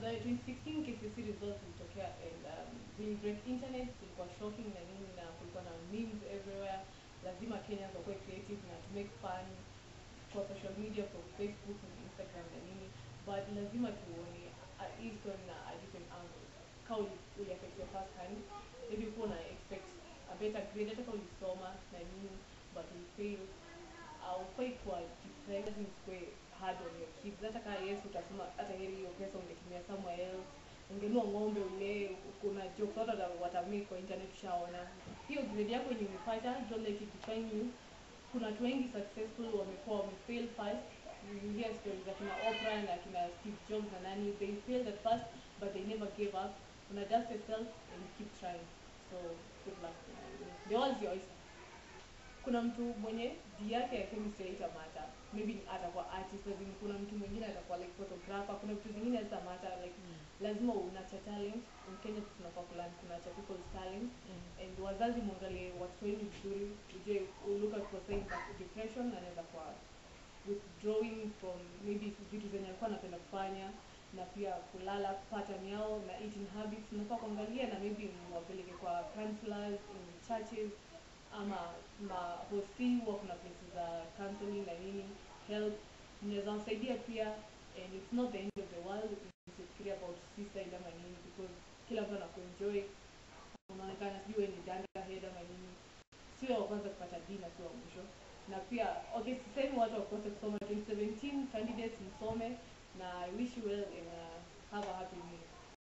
the 2016 KCSE results zilitokea and um, zilibreak internet zilikuwa shocking na nini na kulikuwa na memes everywhere lazima Kenyans wakuwe creative na to make fun kwa social media kwa Facebook na Instagram na nini but lazima tuone uh, hii story na a different angle kama uli, uli affect your first hand maybe ukuwa na expect a better grade hata kama ulisoma na nini but you fail haufai kuwa depressed usikue hard on your kids hata kama yes utasema hata heri hiyo pesa ungetumia somewhere else ungenua ng'ombe ulee kuna jokes watu wata- watamake kwa internet ushaona hiyo grade yako yenye umepata don't let it define you kuna watu wengi successful wamekuwa wamefail first you hear stories za kina Oprah na kina Steve Jobs na nani they failed at first but they never gave up una dust yourself and keep trying so good luck the world is your oyster kuna mtu mwenye D yake ya chemistry haitamata maybe atakuwa artist lazima kuna mtu mwingine atakuwa like photographer kuna vitu zingine hazitamata like lazima unacha talent in Kenya tunafaa kulearn kunacha people's talent and wazazi mwangalie watoto wenu vizuri ujue look out for signs of depression anaweza kuwa withdrawing from maybe vitu zenye alikuwa anapenda kufanya na pia kulala pattern yao na eating habits unafaa kuangalia na maybe mwapeleke kwa counselors in churches ama mahosi huwa kuna places za counseling na nini help mnaweza wasaidia pia and it's not the end of the world usifikiria about suicide ama nini because kila mtu anakuenjoy unaonekana sijui wewe ni danda head ama nini sio wa kwanza kupata D na sio wa mwisho na pia okay sisemi watu wakose kusoma 2017 candidates msome na I wish you well and uh, have a happy new year